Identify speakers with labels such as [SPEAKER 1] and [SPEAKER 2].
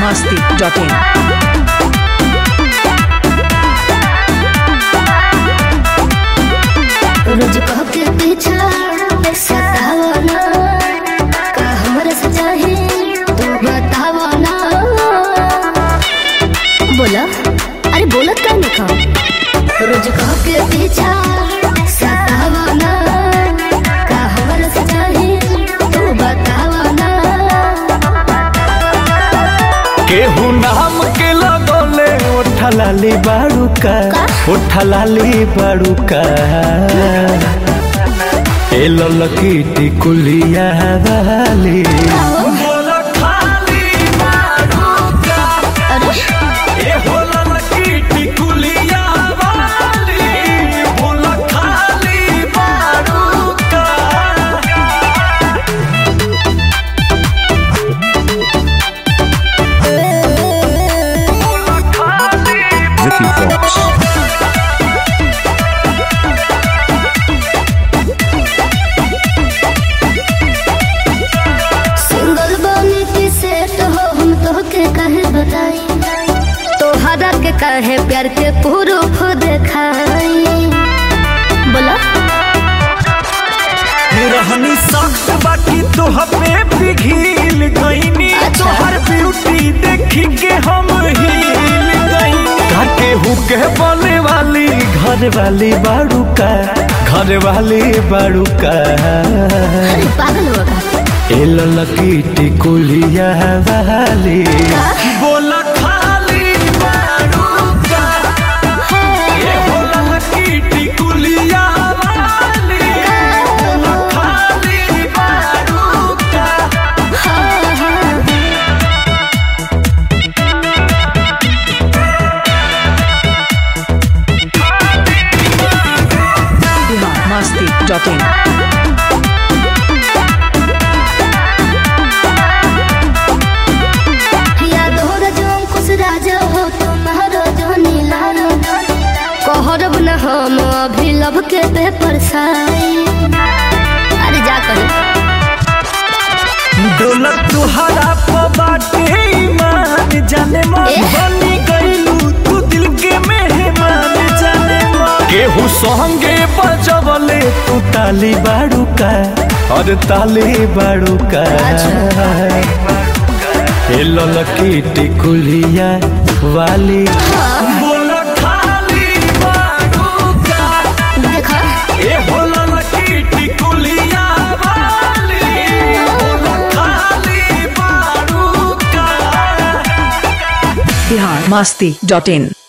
[SPEAKER 1] masti.in.
[SPEAKER 2] रोज कह के पीछा सतावना का हमरे से चाहे तू बतावना बोला अरे बोलत का नहीं खा रोज कह के पीछा सतावना का हमरे से चाहे तू बतावना
[SPEAKER 3] केहू नाम के लगोले ओठलाली बाड़ूका ओठलाली बाड़ूका ए ललकी टिकुलिया वाली
[SPEAKER 2] अरे
[SPEAKER 1] Vicky Fox.
[SPEAKER 2] सिंगल बनी की सेट हो हम तो के कहे बताई तोहरा के कहे प्यार के प्रूफ देखाई बोला
[SPEAKER 3] रहनी सख्त बाकी तोह पे पिघिल गईनी
[SPEAKER 2] अच्छा।
[SPEAKER 3] तोहर ब्यूटी देखी के हम हिल गईनी काके हुके बोले वाली घर वाली बाड़ूका घर वाली बाड़ूका
[SPEAKER 2] अरे पागल होगा
[SPEAKER 3] ए ललकी टिकुलिया वाली बोला खाली बाड़ूका ए हो ललकी टिकुलिया वाली बोला खाली बाड़ूका
[SPEAKER 1] Bihar masti.in.
[SPEAKER 2] याद हो जो कुछ राजा हो तुम्हारो जो नीला कहरब न हम अभी लब के पेपर साई अरे जा कर
[SPEAKER 3] दौलत तुहरा बाटे ईमान जाने मन
[SPEAKER 2] ए?
[SPEAKER 3] बनी गईलू तू दिल के मेहमान जाने मन केहू संगे बजवले तू ताली बाड़ूका और ताली बाड़ूका ए ललकी टिकुलिया वाली बोला खाली बाड़ूका
[SPEAKER 2] देखा
[SPEAKER 3] ए हो ललकी टिकुलिया वाली बोला खाली बाड़ूका
[SPEAKER 1] Bihar masti.in.